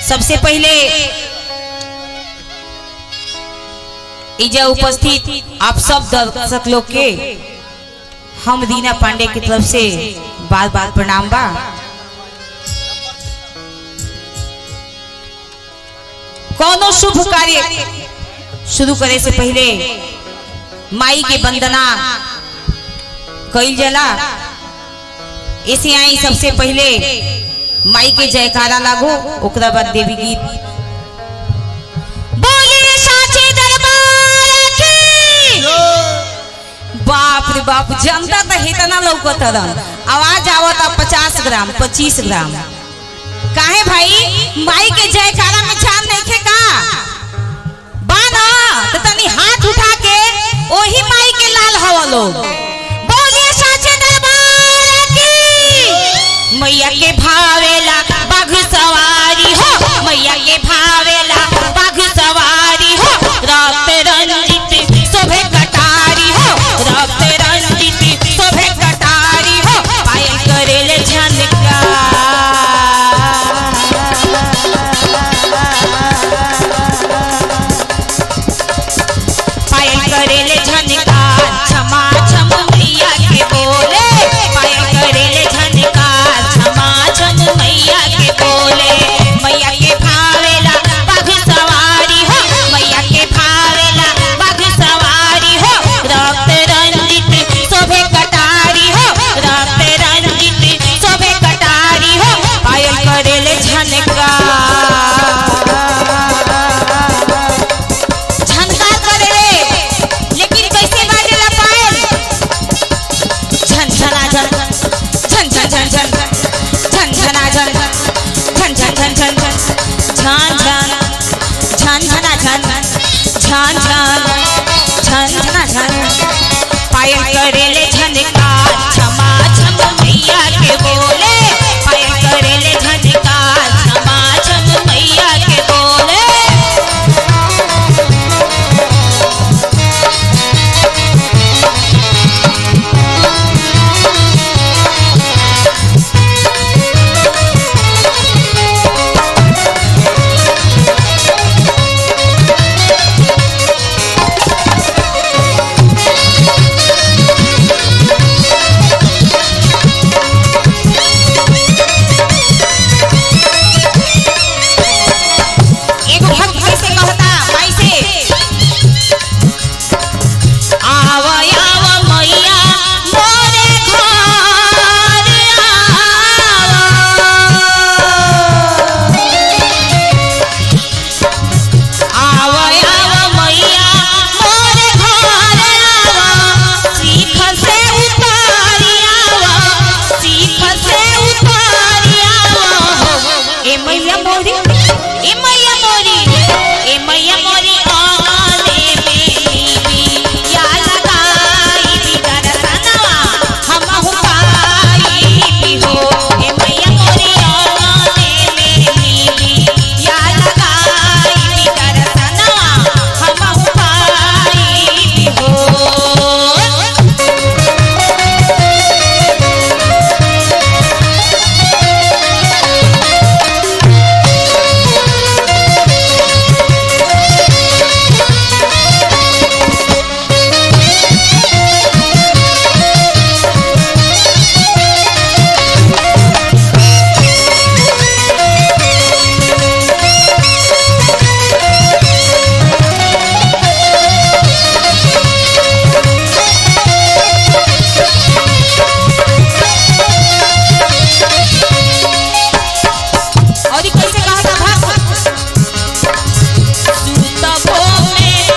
सबसे पहले इजा उपस्थित आप सब दर्शक लोग के हम दीना पांडे की तरफ से बार बार प्रणाम बा कोनो शुभ कार्य शुरू करे से पहले माई के वंदना कइल जाला ऐसे आई सबसे पहले माई के जयकारा लागो ओकरा बाद देवी गीत बोलिए साचे दरबार की बाप रे बाप जनता तो इतना लौकत रन आवाज आवता पचास ग्राम पच्चीस ग्राम काहे भाई माई के जयकारा में जान नहीं खे का बाना तो तनी हाथ उठा के ओही माई के लाल हवा लोग बोलिए साचे दरबार की मैया के भावेला बाघ सवारी हो मैया के भावेला बाघ सवारी हो रात रंजित शोभे कटारी हो रात रंजित शोभे कटारी हो पायल करेले झनका पायल करेले झनकार क्षमा छम मैया के बोले पायल करेले झनकार क्षमा छम मैया के बोले मैया के भावेला बाघ सवारी हो मैया के भावेला बाघ सवारी हो रक्त रंजित शोभे कटारी हो रक्त रंजित शोभे कटारी हो पायल करेले झनकार झनकार करे रे लेकिन कैसे बाजेला पायल झन झना झन झन झन झन झन झन झना झन झन झन झन झन झन झन झन झन झना झन झन झन झन झना झन पायल करेले झनकार क्षमा छम मैया के बोले पायल करेले झनकार क्षमा छम मैया के बोले एगो भक्त कैसे कहता माई से आव आव मैया मोरे घर आव आव आव मैया मोरे घर आव सीख से उतारी आव सीख से उतारी आव ए मैया मोरी ए मैया मोरी ए मैया मोरी आने में या लगाई भी दरसनवा हम हो पाई भी हो ए मैया मोरी आने में या लगाई भी दरसनवा हम हो पाई भी हो और ई कैसे कहा था भक्त सुतबो में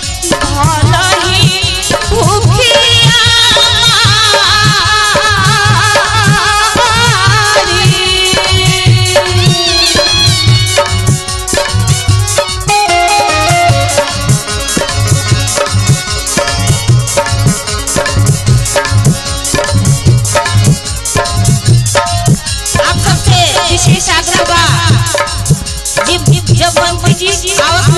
भलही भूखिया आप सबसे विशेष आग्रह बा जब जब मंत्री जी आवत